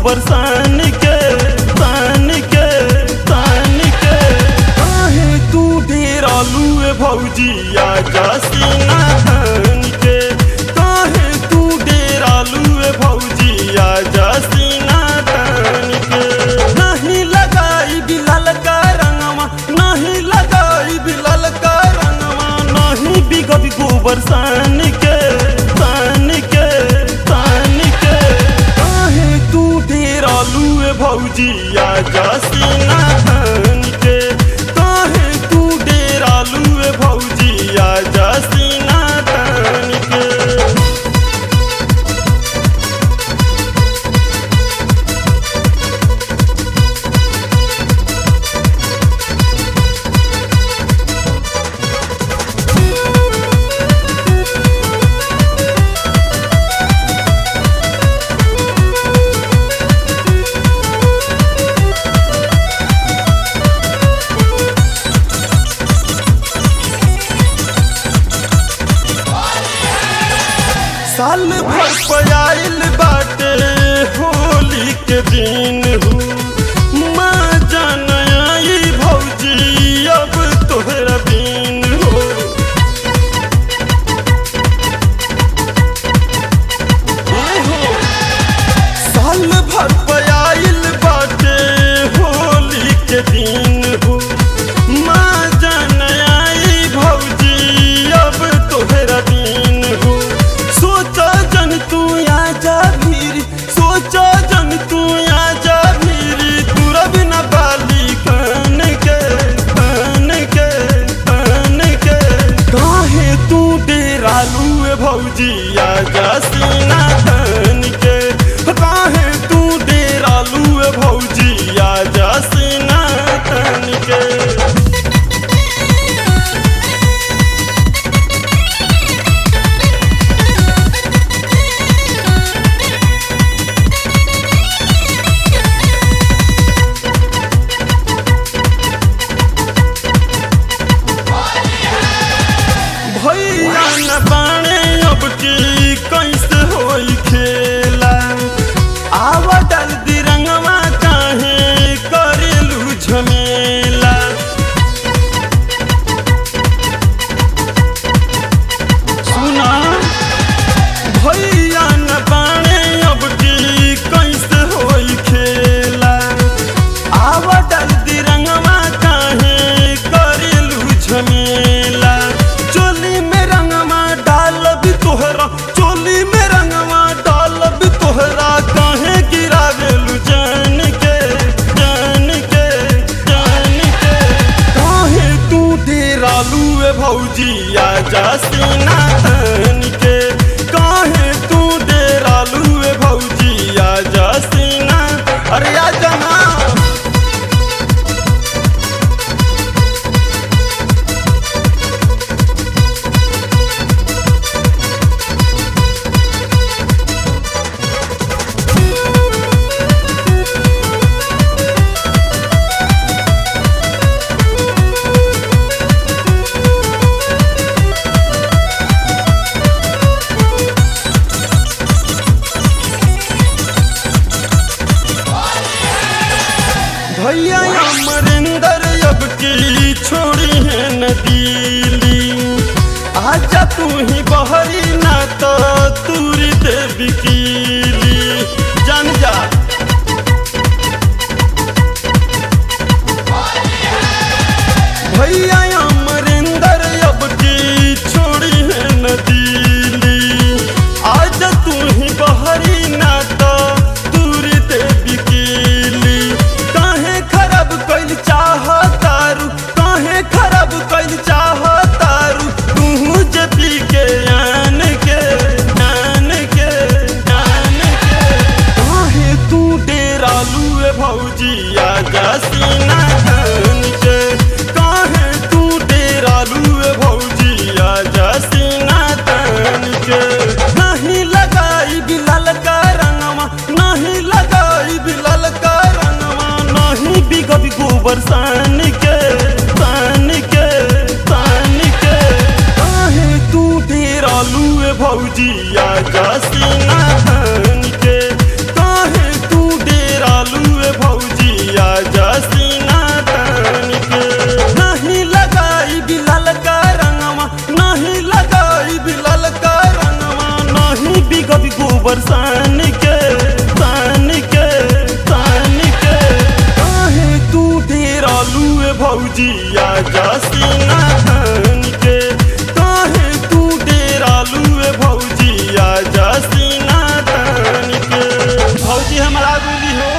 गोबर सान के सान के सान के काहे तू डेरालू ए भौजी आजा सीना थान के काहे तू डेरालू ए भौजी आजा सीना थान के नहीं लगाई बिलाल का रंगवा नहीं लगाई बिलाल का रंगवा नहीं बिगब गोबर सान के सान के सान के काहे तू डेरालू ए भौजी आजा सीना थान के काहे तू डेरालू ए भौजी आजा सीना थान के साल भर पयाइल बाटे होली के दिन हूँ माँ जान आई भौजी अब तोहरा बीन हो ए हो, साल भर पयाइल बाटे होली के दिन हूँ माँ जान आई भौजी अब तोहरा दिन हो सोचा जन तू आजा भीरी सोचा जन तू आजा भीरी तूरा बिना बाली कान के कान के कान के काहे तू डेरालू ए भौजी आजा सीना थान के काहे तू डेरालू ए भौजी आजा सीना थान के भैया न बाणे अब की कैसे होई खेला आवा डाल दी रंगवा काहे करेलू झमेला सुना भैया न बाणे अब की कैसे होई खेला आवा डाल दी रंगवा काहे करेलू झमेला चोली में रंगवा डाल भी तोहरा चोली में रंगवा डाल भी तोहरा काहे गिरावेलू जान के जान के जान के काहे तू डेरालू ए भौजी आजा सीना थान के काहे तू डेरालू ए भौजी आजा सीना अरे आजा ना भैया अमरिंदर अब की छोड़ी है न दिली आजा तू ही बहरी ना तो तूरी देवी कीली जान जा भैया अमरिंदर अब की छोड़ी है न दिली आजा तू ही बहरी ना तो तूरी देवी कीली काहे खराब कैल चाह तारू काहे खराब कैल चाह तारू तू जे पी के आन के आन के आन के काहे तू डेरालू ए भौजी आजा सीना थान के काहे तू डेरालू ए भौजी आजा सीना थान के नहीं लगाई बिलाल का रंगवा नहीं लगाई बिलाल का रंगवा नहीं बिगब गोबर सान के सान के सान के काहे तू डेरालू ए भौजी आजा सीना थान के काहे तू डे भौजी आजा सीना धन के काहे तू डेरालू ए भौजी आजा सीना धन के भौजी हमारा गुली हो